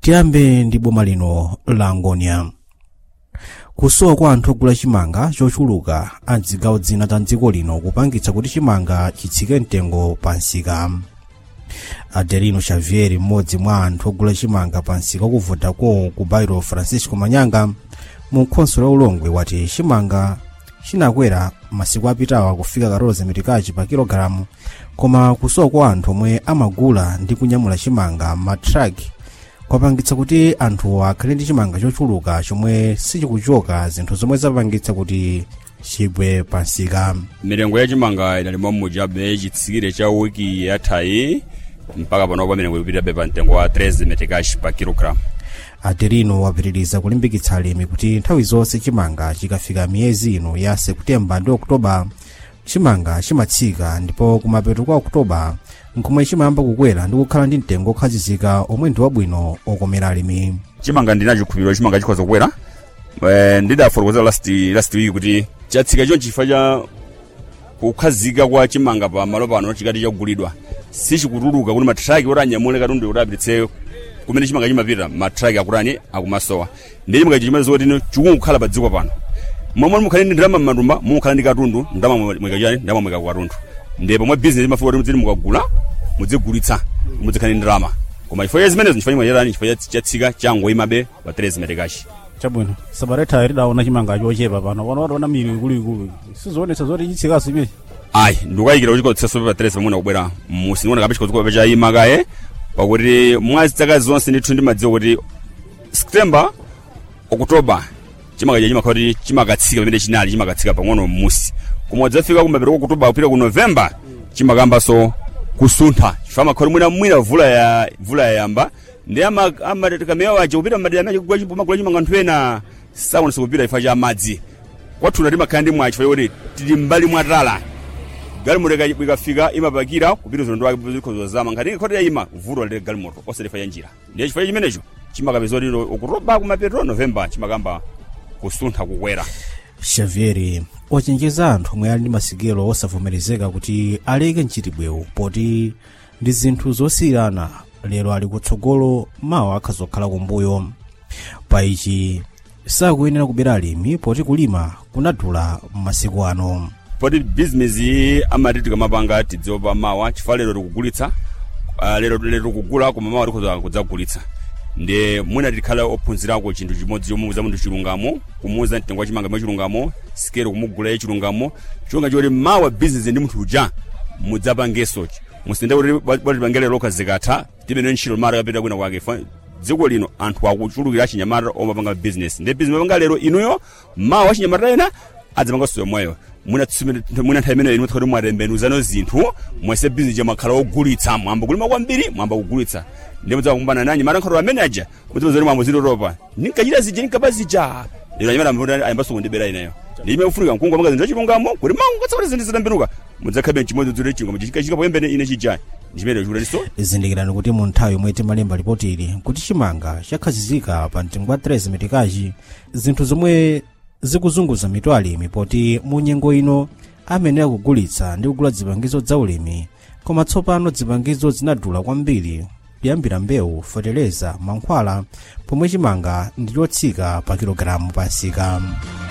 tiyambe ndi boma lino la ngonia kusowa kwa anthu ogula chimanga chochuluka a zigawo zina za dziko lino kupangitsa kuti chimanga chitsike mtengo pa nsika adelino xavier mmodzi mwa anthu ogula chimanga pa nsika kuvutako ku bairo francisco manyanga mu khonso la ulongwe wati chimanga chinakwera masiku apitawa kufika 14 mitikachi pa kilogalamu koma kusowa kwa anthu omwe amagula ndi kunyamula chimanga matraki kwapangitsa kuti anthu akhale ndi chimanga chochuluka chomwe sichikuchoka zinthu zomwe zapangitsa kuti chigwe pa nsika milengo ya chimanga idali mwamujabe chitsikire cha wiki yathayi mpaka panopa milengo ikupitabe pa mtengo wa 13 metikashi pa kilogram adelino wapitiriza kulimbikitsa alimi kuti nthawi zonse chimanga chikafika miyezi ino ya septemba ndi okutoba chimanga chimatsika ndipo kumapeto kwa okutoba nkhomwe chimayamba kukwera ndi kukhala ndi mtengo okhazikika omwe ndi wabwino okomera alimi chimanga ndinacho chikhulupiriro chimanga chikhoza kukwera Eh, ndidafotokoza last last week kuti chatsika chonchi chifukwa cha kukhazika kwa chimanga pa malo pano chikati chagulidwa sichikutuluka kuti matraki oti anyamule katundu kuti apititse kumene chimanga chimapita matraki akurani akumasowa ndi chimanga ichi chimazi kuti chikungukhala pa dziko pano momwe mukhale ndi ndalama m'matumba mumukhala ndi katundu ndalama mwikachani ndalama mwika ku katundu ndi pomwe business imafuka kuti mudziti mukagula mudzigulitsa mudzikhale ndi ndalama koma chifukwa cha zimenezo chifukwa chimayerani chifukwa cha- chatsika changoyimabe pa 13 metekashi chabwino sabareta tidaona chimanga chochepa pano pano wationa mili ikuluikulu sizionetsa zoti chitsikaso imechi ayi ndikuyikira kuti chikotseso pa 13 pamene kubwera musi ndikuona kape chikotseko chayima kaye pakuti mwa zaka zonse ndithu ndimadziwa kuti september okutoba chimanga cha chimakhala kuti chimakatsika pamene chinali chimakatsika pang'ono musi koma wadzafika kumapeto kwa okutoba kupita ku november chimakambanso kusuntha chifukwa makhala mwina mwina vula ya vula yayamba ndi amakamera waja kupita mmadera mache kugula chimbo magula chimanga anthu ena sakonesa kupita chifukwa cha madzi kwathuna timakhala ndi mwachi chifukwa kuti tili mbali mwatala galimoto ikafika imapakira kupita ulendo wake zikhozo zama ngati ikhotera ima vuto lile galimoto osalefa ya njira ndiye chifukwa chimenecho chimakapeza kuti okutoba kumapeto november chimakamba kusuntha kukwera xavier wachenjeza anthu omwe ali ndi masikelo osavomerezeka kuti aleke mchitibwewu poti ndi zinthu zosiyirana lero ali kutsogolo mawa akhazokhala kumbuyo pa ichi sakuyenera kubera alimi poti kulima kunadula m'masiku ano poti business iyi amati tikamapanga tidziwa pa mawa chifukwa lero tikugulitsa uh, lero lero tikugula koma mawa tikhoza kudzagulitsa ndi mwina tikhala ophunzirako chinthu chimodzi chomuuza munthu chilungamo kumuuza mtengo wa chimanga mwa chilungamo sikelo kumugula ye chilungamo chonga choti mawa business ndi munthu uja mudzapangenso musinde kuti watipangele lokha zikatha timene ntchito mara kapita kwina kwake Fa- dziko lino anthu akuchulukira achinyamata omapanga business ndi business mapanga lero inuyo mawa achinyamata ena adzapanganso yomweyo mwina nthawi imeneyo inu kuti mwatembenuzano zinthu mwese business jamakhala ogulitsa mwamba kulima kwambiri mwamba kugulitsa ndi mudzawa kumbana nanyi mara nkhoto amene aja mudziwa mwambo ziloropa ninkachita zija ninkapa zija lero anyamata mvuti ayambaso kundibera ineyo ndime kufunika mkungu amanga zinthu achilungamo kuti mangu katsakoti zinthu zitambenuka mudzakhabe mchimodzi dzule chingoma chikachika poyembene ine chija ndichimene chikuleso zindikirani kuti mu nthawi yomwe timalemba ripoti ili kuti chimanga chakhazikika pa mtengo wa 13 metikachi zinthu zomwe zikuzunguza mitu alimi poti mu nyengo ino amenera kugulitsa ndi kugula zipangizo za ulimi koma tsopano zipangizo zinadula kwambiri kuyambira mbewu feteleza mankhwala pomwe chimanga ndi chotsika pa kilogalamu pa nsika